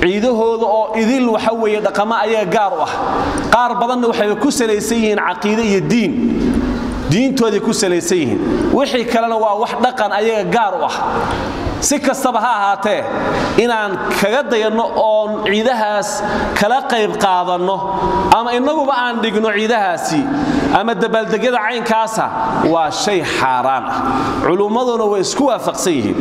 ciidahooda oo idil waxa weeye dhaqamo ayaga gaar u ah qaar badanna waxay ku salaysan yihiin caqiide iyo diin diintooday ku salaysan yihiin wixii kalena waa wax dhaqan ayaga gaar u ah si kastaba ha ahaatee inaan kaga dayanno oon ciidahaas kala qayb qaadanno ama innaguba aan dhigno ciidahaasi ama dabaaldegyada caynkaasa waa shay xaaraan ah culummaduna way isku waafaqsan yihiin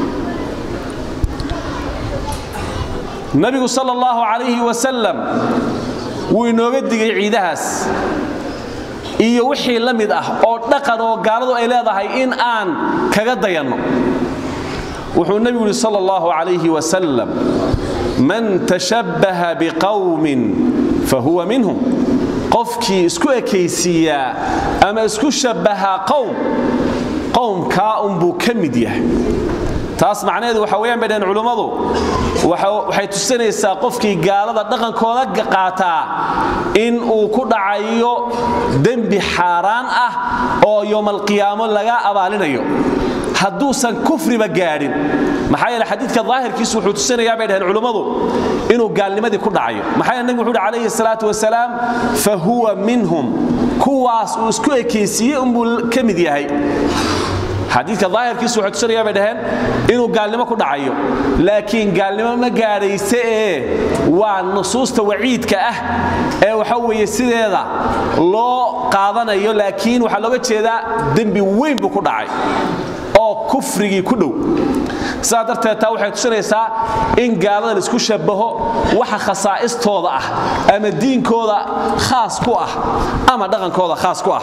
nabigu sal allahu calayhi wasalam wuu inooga digay ciidahaas iyo wixii la mid ah oo dhaqan oo gaaladu ay leedahay in aan kaga dayanno wuxuu nebigu yidhi sal allahu calayhi wasalam man tashabbaha biqawmin fahuwa minhum qofkii isku ekaysiiyaa ama isku shabbahaa qowm qowmkaa unbuu ka mid yahay taas macnaheedu waxa weyaan bay dhaheen culummadu waxay tusinaysaa qofkii gaalada dhaqankooda qaataa in uu ku dhacayo dembi xaaraan ah oo yowmalqiyaamo laga abaalinayo hadduusan kufriba gaadhin maxaa yeele xadiidka daahirkiisu wuxuu tusinayaa bay dhaheen culummadu inuu gaalnimadii ku dhacayo maxaa yeele nebigu wuxu uhi calayhi salaatu wasalaam fa huwa minhum kuwaas uu isku ekaysiiyey unbuu ka mid yahay xadiidka daahirkiisu waxay tusinaya bay dhaheen inuu gaalnimo ku dhacayo laakiin gaalnimo ma gaadhayse ee waa nusuusta waciidka ah ee waxa weeye sideeda loo qaadanayo laakiin waxaa looga jeedaa dembi weyn buu ku dhacay oo kufrigii ku dhow sidaa darteed taa waxay tusinaysaa in gaalada laisku shabbaho waxa khasaa'istooda ah ama diinkooda khaas ku ah ama dhaqankooda khaas ku ah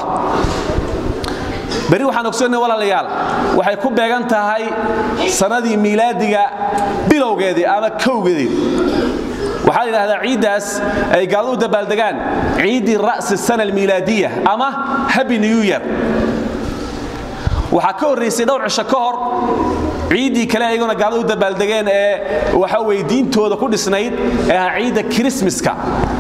beri waxaan ogsoonnay walaalayaal waxay ku beegan tahay sannadii miilaadiga bilowgeedii ama kowgeedii waxaa la yidhahdaa ciiddaas ay gaaladu u dabaaldegaan ciiddii ra'si sana almiilaadiya ama habi new year waxaa ka horraysay dhowr cisho ka hor ciiddii kale ayaguna gaalada u dabaaldegeen ee waxa weye diintooda ku dhisnayd ee ahaa ciidda kirismaska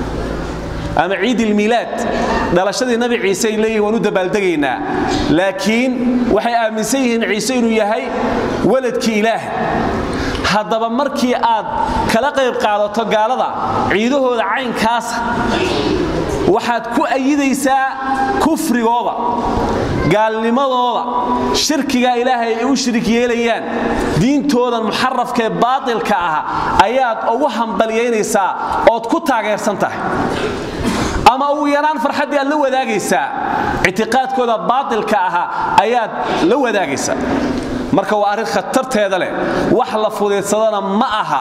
ama ciid ilmiilaad dhalashadii nabi ciise ay leeyihin waan u dabaaldegaynaa laakiin waxay aaminsan yihiin ciise inuu yahay waladkii ilaah haddaba markii aad kala qayb qaadato gaalada ciidahooda caynkaasa waxaad ku ayidaysaa kufrigooda gaalnimadooda shirkigaa ilaahay ay u shirik yeelayaan diintoodan muxarafkaee baatilka ah ayaad ugu hambalyaynaysaa ood ku taageersan tahay ama ugu yaraan farxaddii aad la wadaagaysaa ictiqaadkooda baatilka ahaa ayaad la wadaagaysaa marka waa arrin khatarteeda leh wax la fudaydsadana ma aha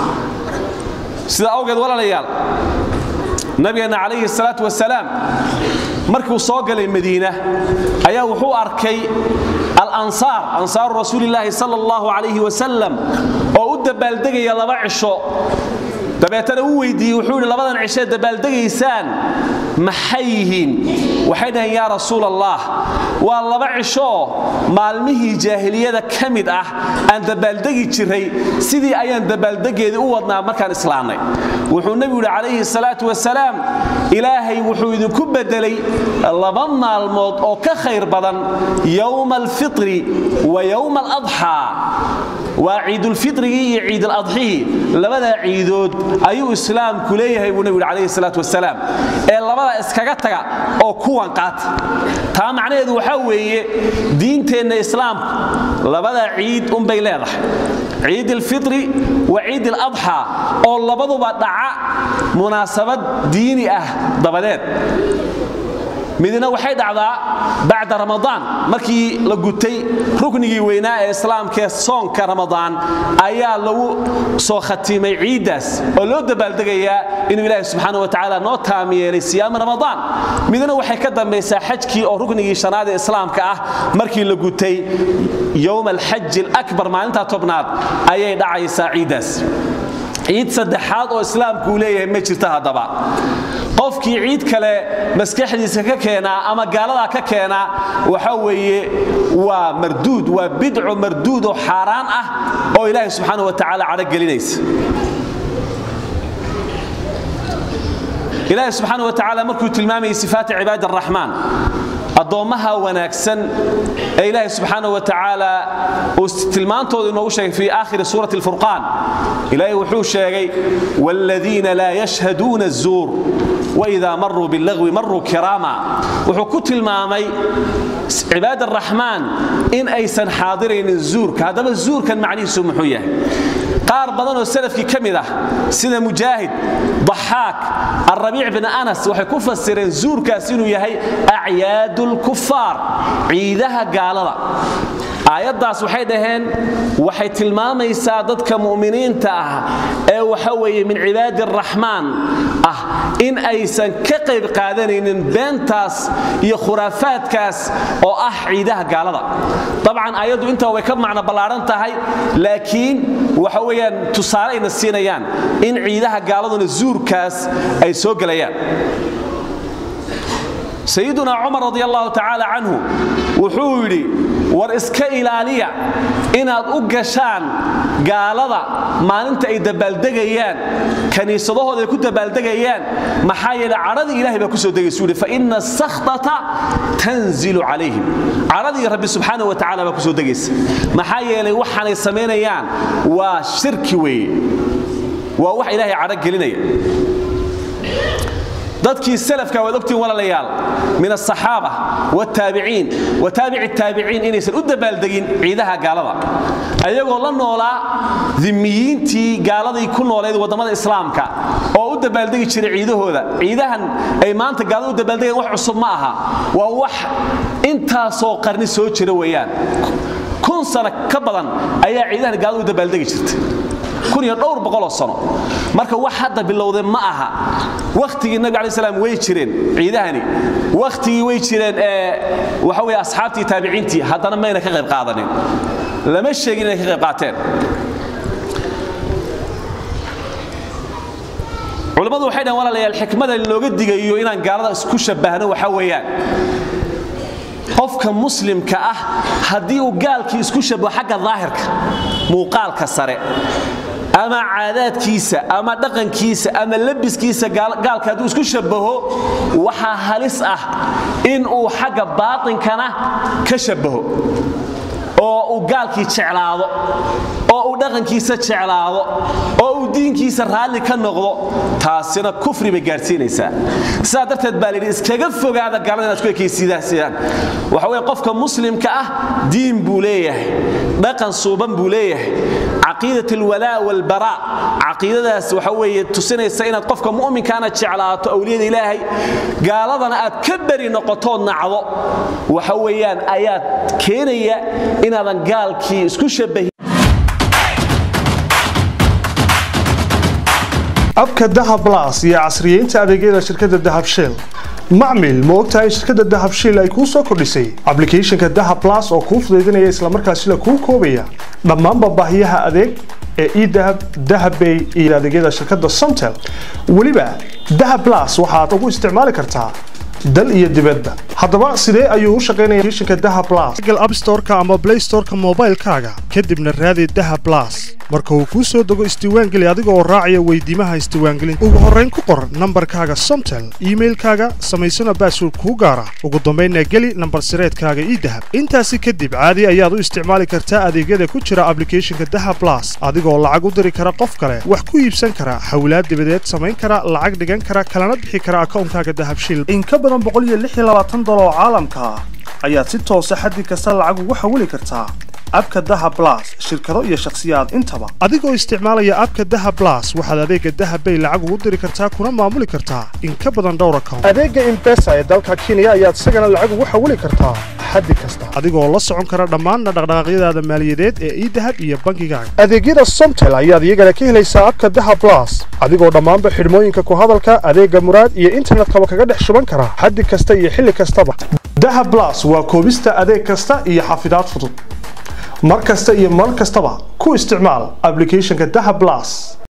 sidaa awgeed walaalayaal nabigeenna calayhi salaatu wasalaam markuu soo galay madiina ayaa wuxuu arkay alansaar ansaaru rasuulillaahi sala allahu calayhi wasalam oo u dabaaldegaya laba cisho dabeetana u weydiiyey wuxuu yidhi labadan cishee dabaaldegaysaan maxay yihiin waxay dhaheen yaa rasuul allah waa laba cishooo maalmihii jaahiliyada ka mid ah aan dabaaldegi jiray sidii ayaan dabaaldegeedii u wadnaa markaan islaamnay wuxuu nebigu yidhi calayhi salaatu wasalaam ilaahay wuxuu idinku beddelay laba maalmood oo ka khayr badan yowma alfitri wa yowma aladxaa waa ciidulfitrigii iyo ciiduladxihii labadaa ciidood ayuu islaamku leeyahay buu nebigu yidhi calayhi salaatu wasalaam ee labada iskaga taga oo kuwan qaata taa macnaheedu waxaa weeye diinteenna islaamku labada ciid unbay leedahay ciid alfitri wa ciid aladxaa oo labaduba dhaca munaasabad diini ah dabadeed midna waxay dhacdaa bacda ramadaan markii la gutay ruknigii weynaa ee islaamkaee soonka ramadaan ayaa lagu soo khatiimay ciiddaas oo loo dabaaldegayaa inuu ilaahi subxaana wa tacaala noo taam yeelay siyaama ramadaan midna waxay ka dambaysaa xajkii oo ruknigii shanaad ee islaamka ah markii la gutay yowma alxaji alakbar maalintaa tobnaad ayay dhacaysaa ciiddaas ciid saddexaad oo islaamkuu leeyahay ma jirta haddaba qofkii ciid kale maskaxdiisa ka keenaa ama gaaladaa ka keenaa waxa weeye waa marduud waa bidco marduud oo xaaraan ah oo ilaahay subxaana wa tacaala cadhogelinaysa ilaahay subxaana wa tacaala markuu tilmaamayay sifaati cibaadi araxmaan addoommaha wanaagsan ee ilaahay subxaana wa tacaala uu tilmaantooda inoogu sheegay fii aakhiri suurati alfurqaan ilaahay wuxuu sheegay waaladiina laa yashhaduuna azuur waidaa maruu billagwi maruu kiraama wuxuu ku tilmaamay cibaad araxmaan in aysan xaadiraynin zuurka haddaba zuurkan macnihiisu muxuu yahay qaar badan oo salafkii ka mid ah sida mujaahid daxaak alrabiic bin anas waxay ku fasireen zuurkaas inuu yahay acyaadu lkufaar ciidaha gaalada aayaddaas waxay dhaheen waxay tilmaamaysaa dadka mu'miniinta ah ee waxa weeye min cibaadi araxmaan ah in aysan ka qayb qaadanaynin beentaas iyo khuraafaadkaas oo ah ciidaha gaalada dabcan aayaddu intaa way ka macno ballaaran tahay laakiin waxa weeyaan tusaale ayna siinayaan in ciidaha gaaladuna zuurkaas ay soo gelayaan sayiduna cumar radi allahu tacaala canhu wuxuu yidhi war iska ilaaliya inaad u gashaan gaalada maalinta ay dabaaldegayaan kaniisadahooda ay ku dabaaldegayaan maxaa yeele cadhadii ilahay baa kusoo degaysu yidhi faina asakhtata tanzilu calayhim cadhadii rabbi subxaana wa tacala baa kusoo degaysa maxaa yeelay waxaanay samaynayaan waa shirki weeye waa wax ilaahay cadho gelinaya dadkii salafka waad ogtiin walaalayaal min asaxaaba wataabiciin wa taabici taabiciin inaysan u dabaaldegin ciidaha gaalada ayagoo la noolaa dimiyiintii gaaladay ku nooleed waddamada islaamka oo u dabaaldegi jiray ciidahooda ciidahan ay maanta gaalada u dabaaldegeen wax cusub ma aha waa wax intaasoo qarni soo jira weeyaan kun sano ka badan ayaa ciidahan gaalada u dabaaldegi jirtay kun iyo dhowr boqoloo sano marka wax hadda bilowday ma aha wakhtigii nabi alai slam way jireen ciidahani wakhtigii way jireen ee waxa weye asxaabtii taabiciintii haddana mayna ka qayb qaadanin lama sheegin inay ka qayb qaateen culammadu waxay dhahan walaalayaal xikmada looga digayo inaan gaalada isku shabbahno waxa weeyaan qofka muslimka ah haddii uu gaalkii isku shabaho xagga daahirka muuqaalka sare ama caadaadkiisa ama dhaqankiisa ama labiskiisa gaalka hadduu isku shabaho waxaa halis ah in uu xagga baatinkana ka shabaho oo uu gaalkii jeclaado oo uu dhaqankiisa jeclaado oo uu diinkiisa raalli ka noqdo taasina kufri bay gaadhsiinaysaa sidaa darteed baa layidhi iskaga fogaada gaalada inaad ku ekaysiidaan waxa weye qofka muslimka ah diin buu leeyahay dhaqan suuban buu leeyahay caqiidat alwalaa walbaraa caqiidadaas waxa weeye tusinaysa inaad qofka mu'minkaana jeclaato awliyada ilaahay gaaladana aad ka beri noqotood nacdo waxa weeyaan ayaad keenaya inaadan gaalkii isku shabahin abka dahab las iyo casriyeynta adeegyada shirkadda dahab shell macmil ma ogtahay shirkadda dahab shell ay kuu soo kordhisay ablicathonka dahab las oo kuu fudaydinaya islamarkaasina kuu koobaya dhammaanba baahiyaha adeeg ee edahab dahabbay iyo adeegyada shirkadda somtel weliba dahab las waxaad ugu isticmaali kartaa dal iyo dibadba haddaba sidee ayuu u shaqaynaya applicationka dahab plus google app store-ka ama play store-ka moobaylkaaga kadibna raadi dahab plus marka uu kuu soo dego isdiiwaangeli adiga oo raacaya weydiimaha isdiiwaangelinta ugu horrayn ku qor nambarkaaga somtel iimailkaaga samaysana baasword kuu gaara ugu dambaynna geli nambar sireedkaaga ii dahab intaasi kadib caadi ayaad u isticmaali kartaa adeegyada ku jira ablicathonka dahab plus adigoo lacag u diri kara qof kale wax ku iibsan kara hawlaad dibadeed samayn kara lacag dhigan kara kalana bixi kara akawnkaaga dahabshil dolar oo caalamka ah ayaad si toosa xaddi kasta lacag ugu xawili kartaa abka dahab plus shirkado iyo shakhsiyaad intaba adigoo isticmaalaya abka dahab plus waxaad adeega dahab bay lacag ugu diri kartaa kuna maamuli kartaa in ka badan dhowr account adeega imbesa ee dalka kenya ayaad isagana lacag ugu xawili kartaa xaddi kasta adigoo la socon kara dhammaanna dhaqdhaqaaqyadaada maaliyadeed ee idahab iyo bangigaaga adeegyada somtel ayaad iyagana ka helaysaa abka dahab plus adigoo dhammaanba xidhmooyinka ku hadalka adeega muraad iyo internetkaba kaga dhex shuban kara xaddi kasta iyo xilli kastaba dahab plus waa koobista adeeg kasta iyo xafidaad fudud mar kasta iyo mar kastaba ku isticmaal ablicathonka dahab plus